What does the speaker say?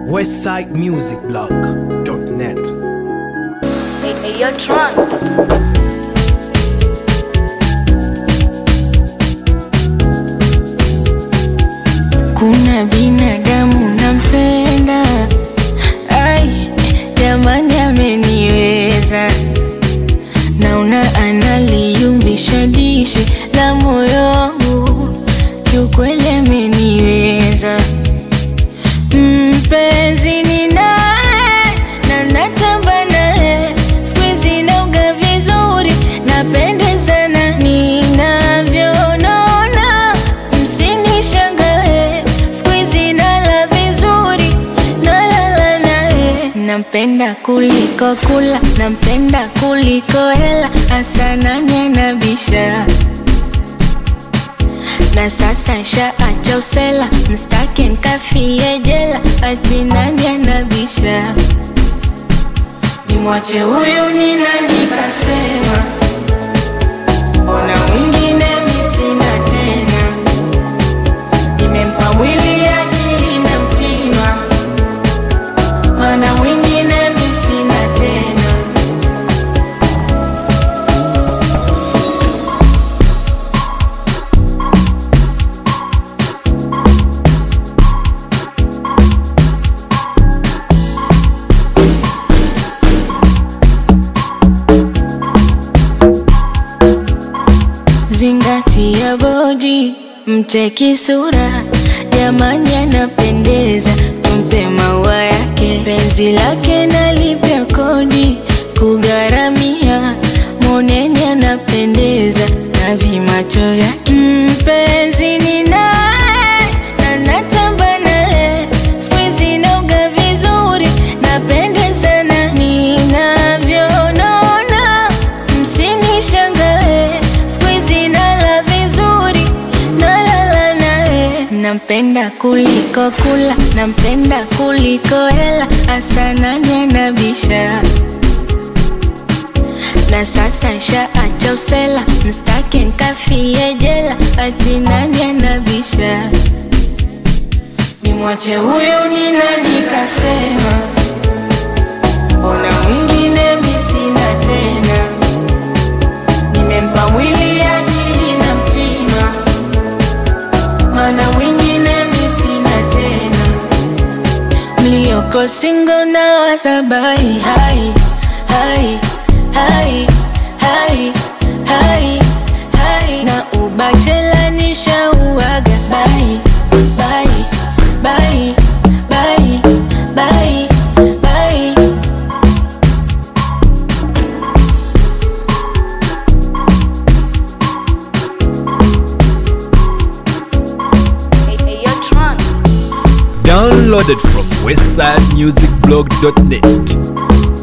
westsidemusicblog.net. Hey, hey, yo, Tron. Kuna binadamu nampenda, ai jamani, ameniweza. Naona analiumbisha dishi la moyo wangu, kiukweli ameniweza. Mpenzi ninaye na natamba naye, siku hizi nauga vizuri, napendezana ninavyonona, msinishangae, siku hizi nala vizuri, nalala naye. Nampenda kuliko kula, nampenda kuliko hela, hasa nani anabisha? na sasa nshaacha usela, mstaki nkafie jela, ati nani anabisha? Nimwache huyu ni nani kasema? Mbona mwingine mi sina tena? Nimempa mwili akili na mtima, mana mwingine mi sina tena. Zingatia bodi, mcheki sura, jamani anapendeza, tumpe maua yake, penzi lake nalipia kodi, kugharamia, moneni anapendeza, na vimacho vyake, mpenzi ni naye, na natamba naye, siku hizi nauga vizuri, napendezana ninavyonona, msinishangae, siku hizi nala vizuri, nalala naye. Nampenda kuliko kula, nampenda kuliko hela, hasa nani anabisha? na sasa nshaacha usela, mstaki nkafie jela, ati nani anabisha? Nimwache huyu ni nani kasema? Mbona mwingine mi sina tena? Nimempa mwili akili na mtima, mana mwingine mi sina tena. Mlioko singo na wasabai hai hai hai hai hai hai na ubachela nishauaga bai bai bai bai bai bai Hey, hey, yo, Tron. Downloaded from westsidemusicblog.net.